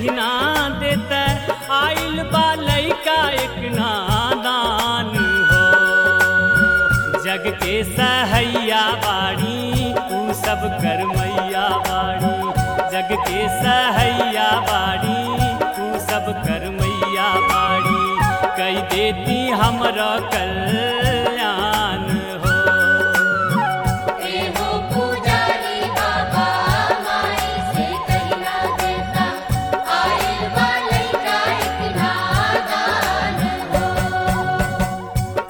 कहीं ना देता आइल बा लइका एक नादान हो जग के सहैया बाड़ी ऊ सब कर मैया बाड़ी जग के सहैया बाड़ी ऊ सब कर मैया बाड़ी कई देती हमरा कल्याण हो एहो पुजारी बाबा माई से कहीं ना देता आइल बा लइका एक नादान हो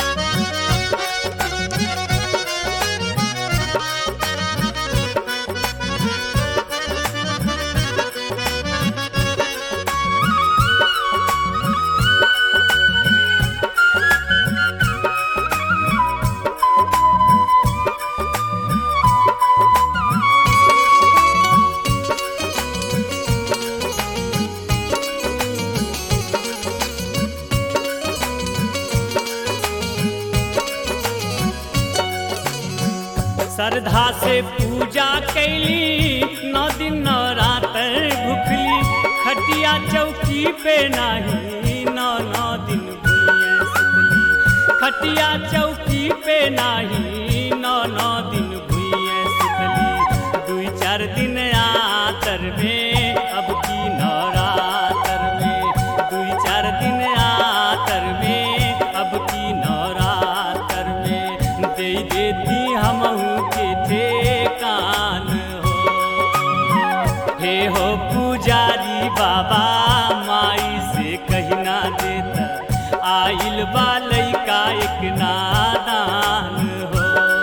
श्रद्धा से पूजा कैली नौ दिन नवरात्र भुखली खटिया चौकी पे नाही नौ नौ दिन भुइये सुतली खटिया चौकी पे नाही नौ नौ दिन भुइये सुतली दुई चार दिन आतर में अब की नवरात्र में दुई चार दिन आतर में अब की नवरात्र में दे देती हमहू के ठेकान हो हे हो पुजारी बाबा माई से कहीं ना देता आइल बा लइका एक नादान हो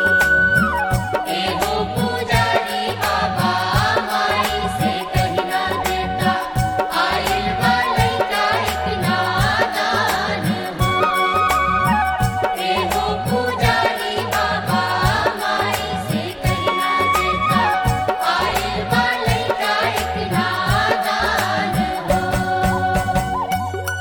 एहो पुजारी बाबा माई से कहीं ना देता आइल बा लइका एक नादान हो एहो पुजारी बाबा माई से कहीं ना देता आइल बा लइका एक नादान हो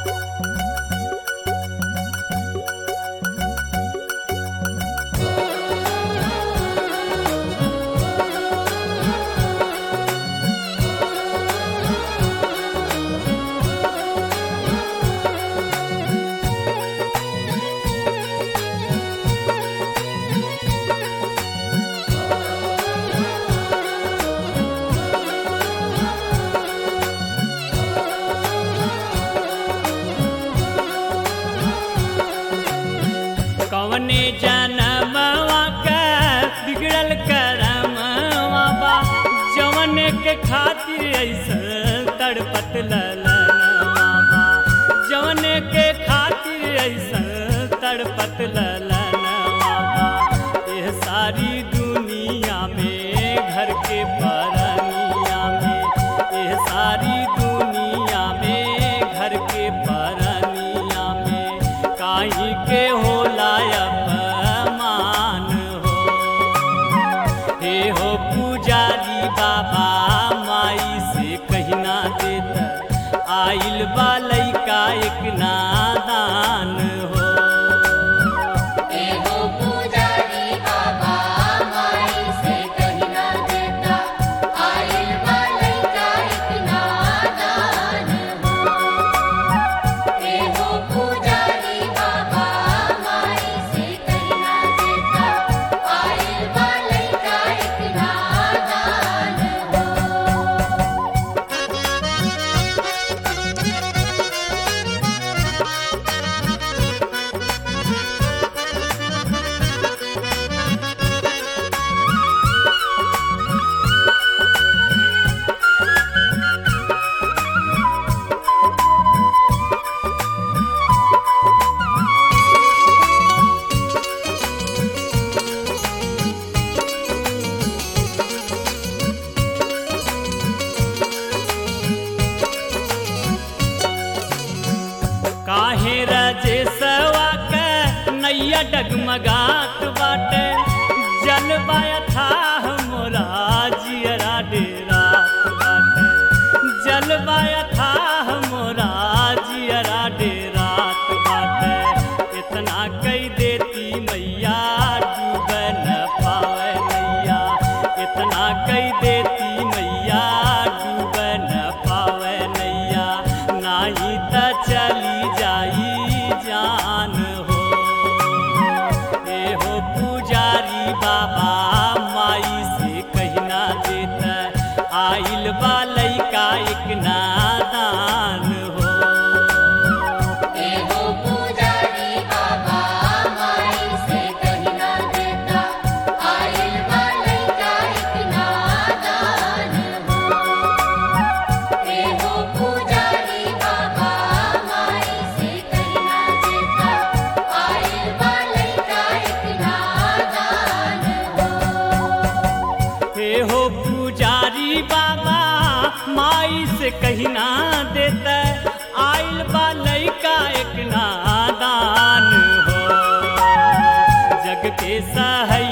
कवने जनमवा का बिगड़ल करमवा बा जवने के खातिर ऐसा तड़पत ललनवा बा जवने के खातिर ऐसा तड़पत ललनवा बा एह सारी दुनिया में घर के परनिया में एह सारी दुनिया में घर के परनिया में काहे के होला अपमान हो हे हो पुजारी बाबा माई से कहीं ना देता आइल बा लइका एक नादान हो एहो पुजारी बाबा माई से कहीं ना देता आइल बा लइका एक नादान हो एहो पुजारी बाबा माई से कहीं ना देता आइल बा लइका एक नादान हो काहे रजे सवा के नैया डगमगात बाटे जलवाया था मोरा जियरा डेरात बाटे जलवाया था मोरा जियरा डेरात बाटे इतना कई देती मैया डूब न पावे नैया इतना कई देती मैया डूब न पावे नैया बा लइका एक नादान हो एहो पुजारी बाबा माई से कहीं ना देता आइल बा लइका एक नादान हो एहो पुजारी बाबा माई से कहीं ना देता आइल बा लइका एक नादान हो हे हो पुजारी बाबा माई से कहीं ना देता आइल बा लइका एक नादान हो जग के सहैया